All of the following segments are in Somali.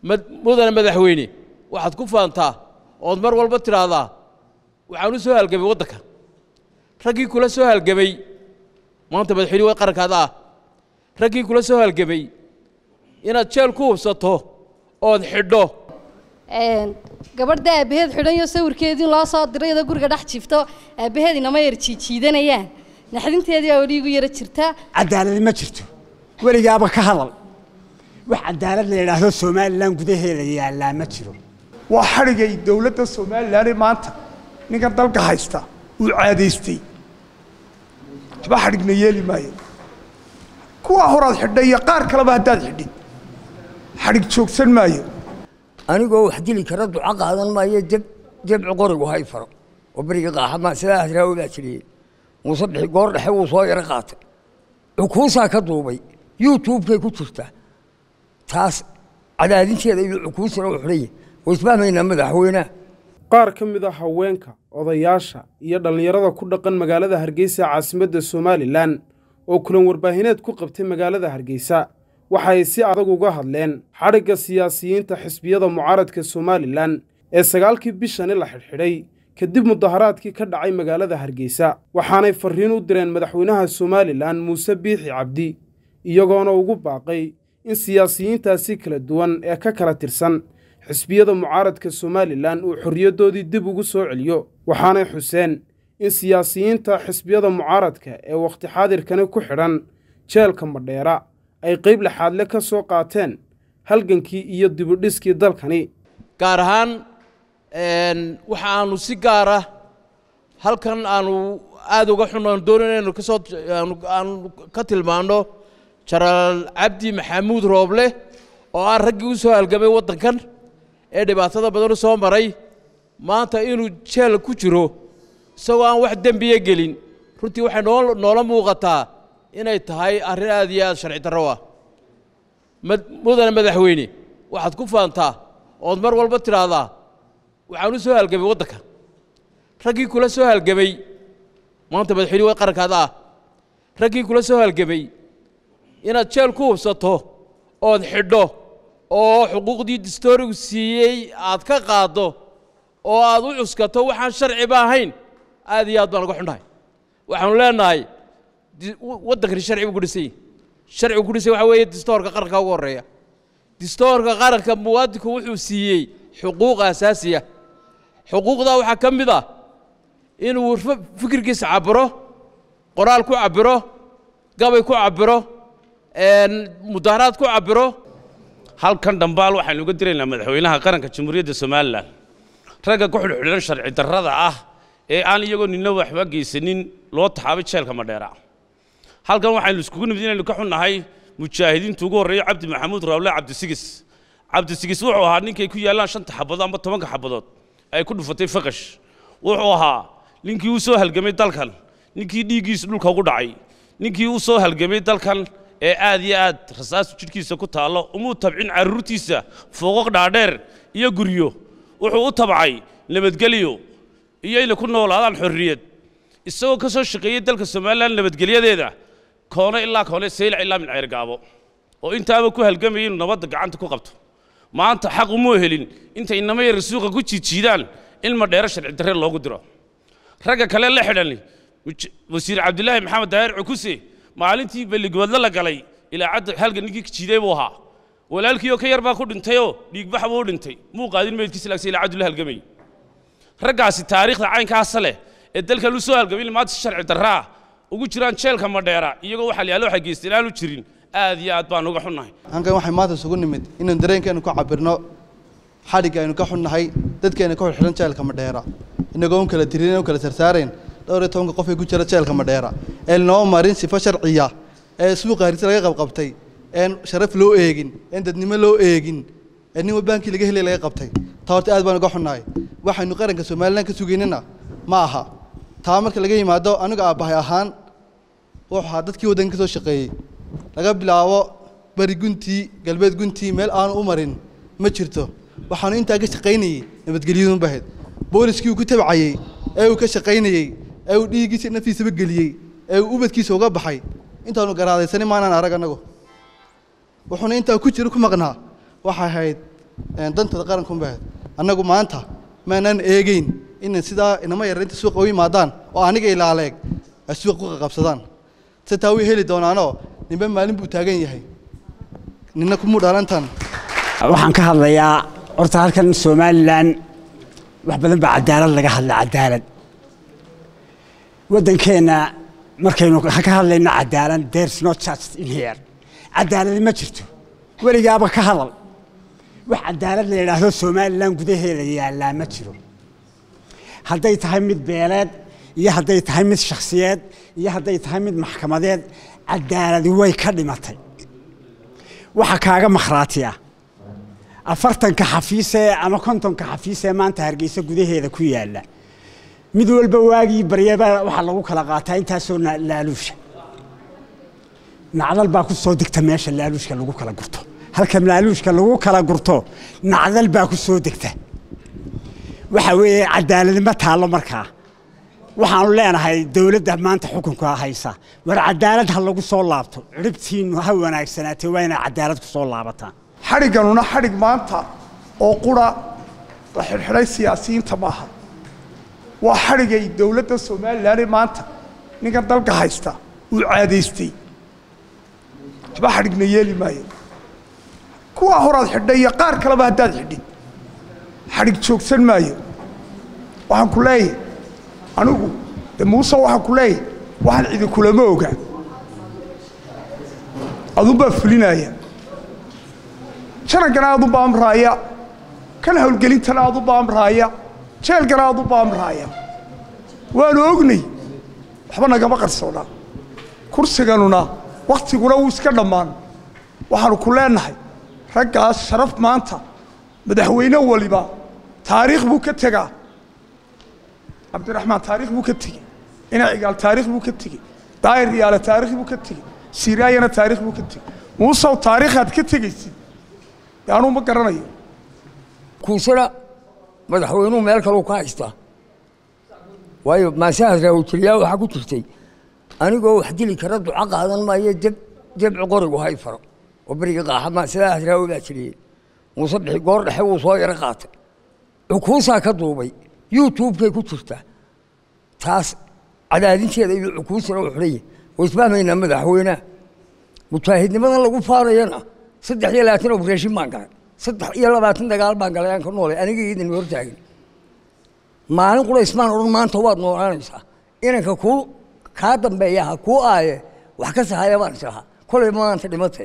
mudane madaxweyne waxaad ku faantaa ood mar walba tidhaahdaa waxaan u soo halgamay waddanka raggii kula soo halgamay maanta madaxweyne waa qarankaada ah raggii kula soo halgamay inaad jeel ku hubsato ood xidho gabadha aabbaheed xidhanyo sawirkeedii loo soo diray iyadoo guriga dhex jiifto aabbaheed inama yar jiijiidanayaan naxdinteedii baa weli igu yara jirta cadaaladi ma jirto weligaaba ka hadal wax cadaalad la yidhaahdo somalilan gudaheeda yaallaa ma jiro waa xadhigay dowladda somalilan maanta ninkan dalka haysta uu caadaystay waxba xadhigna yeeli maayo kuwaa horaad xidhay iyo qaar kaleba haddaad xidhid xadhig joogsan maayo anigoo wax dili kara duco qaadan maayo deb debci qorigu hay faro oo beriga qaaxama sidaa asraawi baa jiriyey muuse bixi goor dhexe wuu soo yaro qaatay cukuusaa ka duubay youtubekay ku jirtaa taas cadaadinteeda iyo cukuusana u xidhaya way isfahmaynaa madaxweynaha qaar ka mid a haweenka odayaasha iyo dhallinyarada ku dhaqan magaalada hargeysa caasimadda somalilan oo kulan warbaahineed ku qabtay magaalada hargeysa waxay si adag uga hadleen xadhigga siyaasiyiinta xisbiyada mucaaradka somalilan ee sagaalkii bishani la xidhxidhay kadib mudaharaadkii ka dhacay magaalada hargeysa waxaanay farriin u direen madaxweynaha somalilan muuse biixi cabdi iyagoona ugu baaqay in siyaasiyiintaasi kala duwan ee ka kala tirsan xisbiyada mucaaradka somalilan uu xorriyaddoodii dib ugu soo celiyo waxaanay xuseen in siyaasiyiinta xisbiyada mucaaradka ee wakhti xaadirkani ku xidhan jeelka madheera ay qayb laxaadle ka soo qaateen halgankii iyo dibudhiskii dalkani gaar ahaan waxa aanu si gaara halkan aanu aada uga xunaan doonan inaynu kasoo aanu ka tilmaanno jaraal cabdi maxamuud rooble oo ah raggii u soo halgamay waddankan ee dhibaatada badan u soo maray maanta inuu jeel ku jiro isagoo aan wax dembiya gelin runtii waxay noo noola muuqataa inay tahay arrin aad iyo aad sharci darro ah mudane madaxweyne waxaad ku faantaa ood mar walba tidhaahdaa waxaan u soo halgamay waddanka raggii kula soo halgamay maanta madaxweyne waa qarankaada ah raggii kula soo halgamay inaad jeel ku hubsato ood xidho oo xuquuqdii distoorigu siiyey aad ka qaaddo oo aad u cuskato waxaan sharciba ahayn aad iyo aad baan uga xunnahay waxaanu leenahay waddankani sharcibu ku dhisay sharcigu ku dhisay waxa weeye distoorka qaranka ugu horreeya distoorka qaranka muwaadinku wuxuu siiyey xuquuq asaasiya xuquuqdaa waxaa ka mid ah inuu fikirkiisa cabbiro qoraal ku cabbiro gabay ku cabbiro mudaharaad ku cabbiro halkan dhambaal waxaynu uga diraynaa madaxweynaha qaranka jamhuuriyadda somalilan ragga ku xidhxidhan sharci darrada ah ee aan iyagoo nina waxba geysanin loo taxaabay jeelka madheera halkan waxaynu iskugu nimid inaynu ka xunnahay mujaahidiintu ugu horreeya cabdi maxamuud raawle cabdisigis cabdisigis wuxuu ahaa ninkay ku yaallaan shanta xabadood amba tobanka xabadood ay ku dhufatay faqash wuxuu ahaa ninkii u soo halgamay dalkan ninkii dhiiggiisa dhulka ugu dhacay ninkii u soo halgamay dalkan ee aad iyo aad rasaastu jidhkiisa ku taallo umuu tabcin carruurtiisa fooqoq dhaadheer iyo guryo wuxuu u tabcay nabadgelyo iyo inay ku noolaadaan xorriyad isagoo ka soo shaqeeyey dalka somalilan nabadgelyadeeda koone ilaa koone saylac ilaa mincayr gaabo oo intaaba ku halgamayay inuu nabadda gacanta ku qabto maanta xaq umuu helin intay inama yar suuqa ku jiijiidaan in madheero sharci darre loogu diro ragga kale la xidhan wasiir cabdilaahi maxamed daahir cukuse maalintii balligoodla la galay ilaa cadda halga ninkii jiiday buu ahaa walaalkii oo ka yar baa ku dhintayoo dhiigbax buu u dhintay muu qaadin meydkiisa laagsa ilaa caddu la halgamay raggaasi taariikhda caynkaasa leh ee dalkan u soo halgamay maanta si sharci darraa ugu jiraan jeelka madheera iyagoo waxa la yaalo waxay geysteen aanu jirin aad iyo aad baan uga xunnahay halkan waxay maanta isugu nimid inaynu dareenkeenu ka cabirno xadhigga aynu ka xunnahay dadkeena ka xidhan jeelka madheera inagoo un kala tirin u kala sarsaarayn dhowr iyo tobanka qof ee ku jira jeelka madheera ee noo marin sifo sharciya ee suuqa hargeysa laga qabqabtay een sharaf loo eegin een dadnimo loo eegin ee nin baankii laga helay laga qabtay taa horta aad baan uga xunnahay waxaynu qaranka somalilan ka sugaynana ma aha taa marka laga yimaado aniga aabbahay ahaan wuxuu ahaa dadkii waddanka ka soo shaqeeyey laga bilaabo bari guntii galbeed guntii meel aanu u marin ma jirto waxaanu intaa ka shaqaynayey nabadgelyadun bahayd booliskii uu ku tabcayey ee uu ka shaqaynayey ee uu dhiiggiisa naftiisaba geliyey ee uu ubadkiisa uga baxay intaanu garaadaysanin maanaan arag annagu wuxuuna intaa ku jiro ku maqnaa waxay ahayd een, danta qaranka unbay ahayd annagu maanta maanaan eegeyn inay sidaa inama yar inta suuqa u yimaadaan oo aniga ilaaleeg ay suuqa ku qaqabsadaan se taa way heli doonaanoo ninba maalin buu taagan yahay nina kumuu dhalantan waxaan ka hadlayaa horta halkan somalilan wax badan baa cadaalad laga hadla cadaalad waddankeenna markaynu ka hadlayno cadaalad there's no just in here cadaaladi ma jirto weligaaba ka hadal wax cadaalad la yidhaahdo somalilan gudaheeda yaallaa ma jiro hadday tahay mid beeleed iyo hadday tahay mid shakhsiyeed iyo hadday tahay mid maxkamadeed cadaaladi way ka dhimatay waxa kaaga makhraatiya afartanka xafiisee ama kontonka xafiisee maanta hargeysa gudaheeda ku yaalla mid walba waagii baryaba waxaa lagu kala qaataa intaasoo na- laaluusha nacdal baa ku soo degta meesha laaluushka lagu kala gurto halka laaluushka lagu kala gurto nacdal baa ku soo degta waxa weeye cadaaladnimo taallo markaa waxaanu leenahay dowladda maanta xukunka haysa war cadaalad ha lagu soo laabto ciribtiinnu ha wanaagsanaatee waa inay cadaalad ku soo laabataan xadhigganuna xadhig maanta oo qura la xidhxidhay siyaasiyiinta maaha waa xadhigay dowladda somalilan ee maanta ninkan dalka haysta uu caadaystay waxba xadhigna yeeli maayo kuwaa horaad xidhay iyo qaar kaleba haddaad xidhid xadhig joogsan maayo waxaan ku leeyahay anigu de muuse waxaan ku leeyahay waxaan cidi kulama oga adunbaa fulinaya janankana aad u baamraaya kan howlgelintana aad u baamraaya jeelkana aad u baamraaya waanu ognay waxba nagama qarsoona kursiganuna wakhtiguna wuu iska dhammaan waxaanu ku leenahay raggaas sharaf maanta madaxweyne waliba taariikh buu ka tegaa cabdiraxmaan taariikh buu ka tegey ina cigaal taariikh buu ka tegey daayir yaale taariikh buu ka tegey siraayana taariikh buu ka tegey muusow taariikhaad ka tegaysid dee anuu ma garanayo kuusana madaxweynuhu meel kaleu ka haystaa waayo maasahaas raawutiriyaa waxaa ku jirtay anigoo wax dili kara duco qaadan maayo deb debci qorigu hay faro oo beriga qaaxa maasadahaas raawi baa jiriyey muuse bixi goor dhexe wuu soo yaro qaatay cukuusaa ka duubay youtubekay ku jirtaa taas cadaadinteeda iyo cukuusana u xidhaya way isfahmaynaa madaxweynaha mujaahidnimadan lagu faarayana saddex iyo labaatan obrashin baan galay saddex iyo labaatan dagaal baan galay aan ka noolay aniga idin hortaagin maalin qura ismaan odhan maanta waad noolaanaysaa inanka kuu kaa dambeeya ha kuu aaye wax ka sahaya baan islahaa kolay maanta dhimatee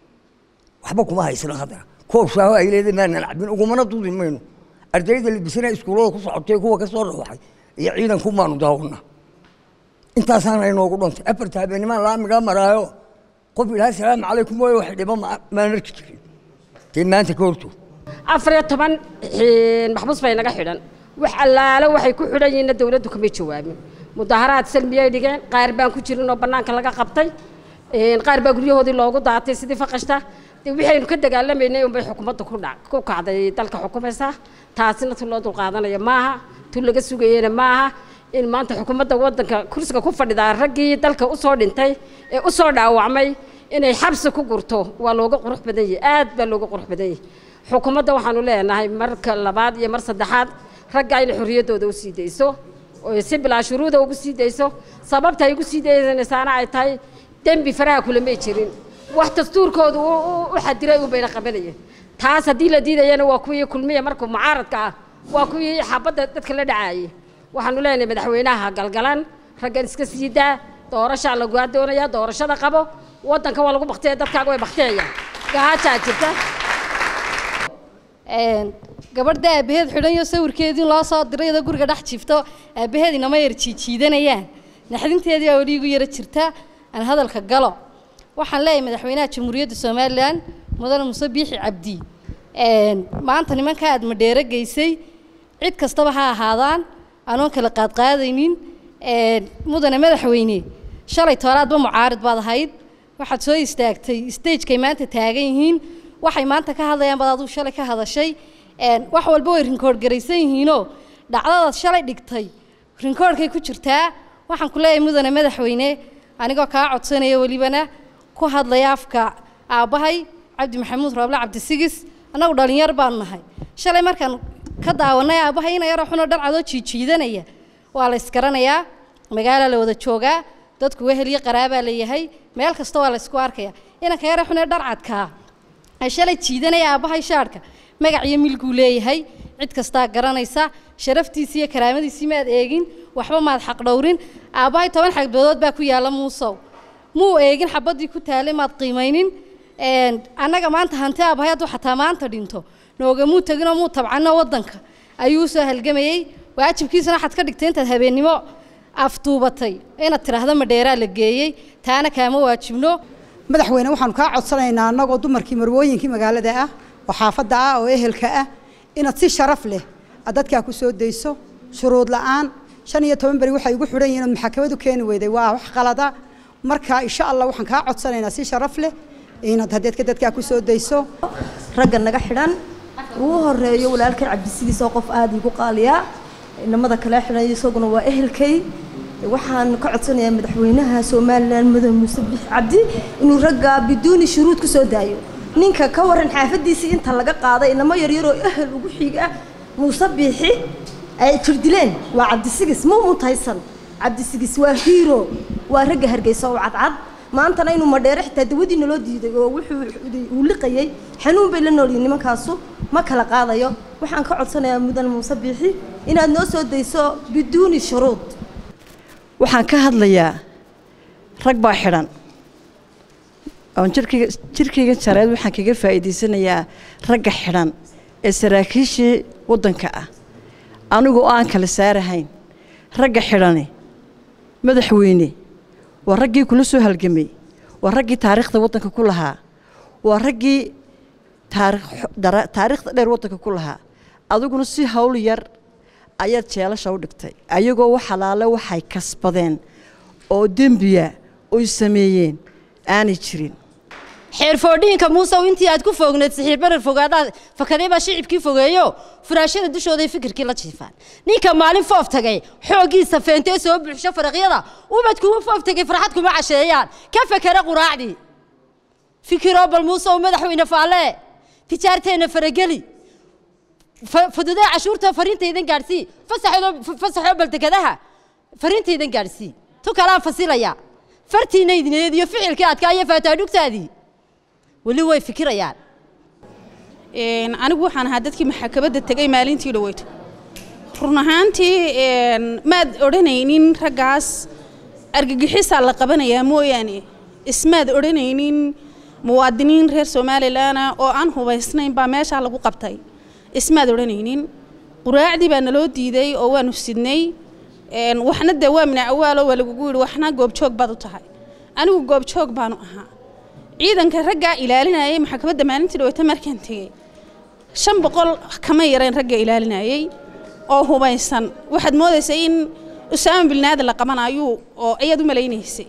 waxba kuma haysana haddana koob shaaho ay leedahay maanan cabin ugumana dudi mayno ardayda libisana iskuullada ku socotay kuwa ka soo dhawaxay iyo ciidanku maanu daawona intaasaana inoogu dhantay afarta habeenimaan laamigaa maraayo qof ilaahay salaamu calaykum waayo wax dhibo ma- maan arki jirin dee maanta ka hortood afar iyo toban xiin maxbuus bay naga xidhan wax allaale waxay ku xidhan yihiinna dawladdu kamay jawaabin mudaharaad salmiyay dhigeen qaar baan ku jirin oo bannaanka laga qabtay een, qaar baa guryahoodii loogu daatay sidii faqashta dee wixaynu ka dagaalamaynay unbay xukuumadda ku dhac ku kacday dalka xukumaysaa taasina tu loo dulqaadanaya maaha tu laga sugayena maaha in maanta xukuumadda waddanka kursiga ku fadhidaa raggii dalka usoo dhintay ee usoo dhaawacmay inay xabsi ku gurto waa looga qurux badan yahay aad baa looga qurux badan yahay xukuumadda waxaanu leenahay marka labaad iyo mar saddexaad ragga inay xorriyaddooda u sii dayso oo si bilaa shuruuda ugu sii dayso sababta ay ugu sii daysanaysaana ay tahay dembi faraha kulamay jirin wax dastuurkooda u- u- u xadiray unbayna qabanayeen taas haddii la diidayana waa kuwii kulmiya markuu mucaaradka ah waa kuwii xabadda dadka la dhacaayay waxaanu leenahay madaxweynaha galgalan raggan iska sii daa doorashaa lagaa doonaya doorashada qabo waddanka waa lagu bakteya dadkaaga way bakteeyaan gahaajaa jirta Een, gabadha aabaheed xidhan iyo sawirkeedii loo soo diray iyadoo guriga dhex jiifto aabaheed inama yar jiijiidanayaan naxdinteedii aa weli igu yara jirta aan hadalka galo waxaan leeyahay madaxweynaha jamhuuriyadda somalilan mudane muse biixi cabdi Een, maanta nimanka aad madheero geysay cid kastaba ha ahaadaan anoon kala qaadqaadaynin Een, mudane madaxweyne shalay tooraadba mucaarid baad ahayd waxaad soo istaagtay stagekay maanta taagan yihiin waxay maanta ka hadlayaan baad aduu shalay ka hadashay Een, wax walba way rinkoor garaysan yihiinoo dhacdadaad shalay dhigtay rinkoorkay ku jirtaa waxaan ku leeyahay mudane madaxweyne anigoo kaa codsanaya welibana ku hadlaya afka aabbahay cabdi maxamuud rooble cabdisigis annagu dhalinyar baanu nahay shalay markaan ka daawanay aabbahay ina yaroo xunoo dharcadoo jiijiidanaya waa la isgaranayaa magaala la wada joogaa dadku wehel iyo qaraabaa leeyahay meel kasta waa la isku arkaya inanka yare xunee dharcadkaa ee shalay jiidanaya aabbahay shaadhka magac iyo milguu leeyahay cid kastaa garanaysa sharaftiisii iyo karaamadiisii maad eegin waxba maad xaq dhowrin aabbahay toban xagbadood baa ku yaalla muusow muu eegin xabaddii ku taalay maad qiimaynin annaga maanta hanti aabbahay hadduu xataa maanta dhinto noogamuu teginoo muu tabcanno waddanka ayuu usoo halgamayey waajibkiisana waxaad ka dhigtay intaad habeennimo afduubatay inaad tidhaahdo madheeraa la geeyey taana kaama waajibno madaxweyne waxaanu kaa codsanaynaa annagoo dumarkii marwooyinkii magaalada ah oo xaafadda ah oo ehelka ah inaad si sharaf leh aad dadkaa ku soo dayso shuruud la'aan shan iyo toban beri waxay ugu xidhan yihiin ood maxakamadu keeni weyday waa wax qalada marka insha allah waxaan kaa codsanaynaa si sharaf leh inaad hadeedka dadkaa ku soo dayso ragga naga xidhan ugu horeeyo walaalkay cabdisidiis oo qof aada igu qaaliya inamada kale xidhan isaguna waa ehelkay waxaan ka codsanayaa madaxweynaha somalilan mudane muuse bix cabdi inuu ragga biduuni shuruud ku soo daayo ninka ka waran xaafadiisii inta laga qaaday inamo yaryaroo ehel ugu xiig ah muuse biixi ay jirdileen waa cabdisigis ma mutaysan cabdisigis waa hiiro waa ragga hargeysa oo cadcad maantana inuu madheere xitaa dawadii naloo diiday oo wuxuu uu liqayay xanuun bay la noolyihin nimankaasu ma kala qaadayo waxaan ka codsanayaa mudane muuse biixi inaad noo soo dayso biduuni shuruud waxaan ka hadlayaa rag baa xidhan oon jirkayga jirkayga jareed waxaan kaga faa'iidaysanayaa ragga xidhan ee saraakiishii waddanka ah anigoo aan kala saarahayn ragga xidhani madaxweyne waa raggii kula soo halgamay waa raggii taariikhda waddanka ku lahaa waa raggii taariikhda dheer waddanka ku lahaa adiguna si hawl yar ayaad jeelasha u dhigtay ayagoo wax halaale waxay kasbadeen oo dembiya oy sameeyeen aanay jirin xeerfoodhiinka muusow intii aad ku foogneed sixiir barar fogaadaad fakaday baa shicibkii fogeeyo furaashada dushooday fikirkii la jiifaan ninka maalin foof tagay xooggiisa feentee soo buuxsho faraqyada ubad kuma foof tagay farxad kuma casheeyaan ka fakera quraacdii fikiroo bal muusow madaxweyne faalle tijaarteenna farageli fududee cashuurta fariintaydan gaadhsii fasaxoo baldegadaha fariintaydan gaadhsii tu kalaan fasilaya fartiina idneed iyo ficilkii adkaa iyo faataadhugtaadii weli way fikirayaan anigu waxaan ahaa dadkii maxkamadda tegay maalintii dhaweyto run ahaantii maad odhanaynin raggaas argagixisaa la qabanayaa mooyaane ismaad odhanaynin muwaadiniin reer somalilanah oo aan hubaysnayn baa meeshaa lagu qabtay ismaad odhanaynin quraacdii baa naloo diiday oo waanu sidnay waxna dee waa minacawaalo waa lagugu yidhi waxna goobjoog baad u tahay anigu goobjoog baanu ahaa ciidanka raggaa ilaalinayay maxkamadda maalintii dhaweyta markaan tegey shan boqol kama yareen ragga ilaalinayay oo hubaysan waxaad moodaysay in usaama bilnaada la qabanayo oo ayaad u malaynaysay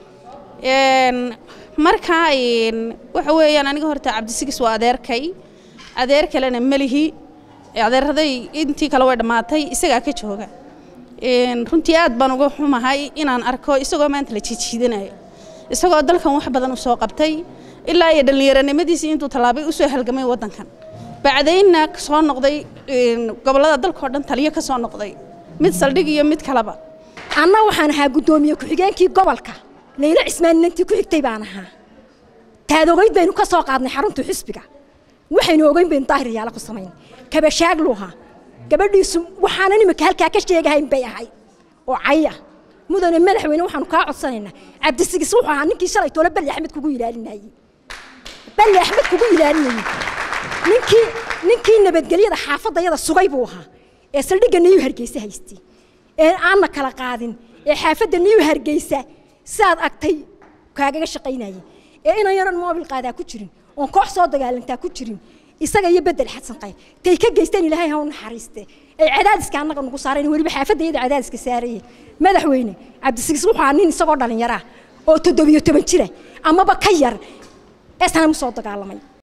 markaa waxa weeyaan aniga horta cabdisigis waa adeerkay adeer kalena melihi adeeraday intii kale way dhammaatay isagaa ka jooga runtii aad baan uga xumahay inaan arko isagoo maanta la jiijiidanayo isagoo dalkan wax badan u soo qabtay ilaa iyo dhallinyaronimadiisii intuu tallaabay usoo halgamay waddankan bacdaynna soo noqday gobollada dalkao dhan taliyo ka soo noqday mid saldhig iyo mid kaleba anna waxaan ahaa guddoomiye ku-xigeenkii gobolka layla cismaaninantii ku xigtay baan ahaa taadogayd baynu ka soo qaadnay xarunta xisbiga waxaynu ogeyn baynu daahiryaala ku samayn kabashaaglu ahaa gabadhiisu waxaanan imika halkaa ka sheegahayn bay ahay oo caya mudane madaxweyne waxaanu kaa codsanaynaa cabdisigis wuxuu ahaa ninkii shalay toole balli axmed kugu ilaalinayey balli axmed kugu ilaalinayey ninkii ninkii nabadgelyada xaafadayada sugay buu ahaa ee saldhigga niyu hargeysa haystay ee aanna kala qaadin ee xaafadda niyu hargeysa sidaad agtay kaagaga shaqaynayay ee inan yaran moobil qaadaa ku jirin oon koox soo dagaalantaa ku jirin isaga iyo bedel xadsan qayb tay ka geysteen ilaahay ha u naxariiste ay cadaadiska annaga nagu saareen weliba xaafadda iyada cadaadiska saarayeen madaxweyne cabdisigis wuxuu ahaa nin isagoo dhallinyara oo toddobiyo toban jira amaba ka yar ee sana mu soo dagaalamay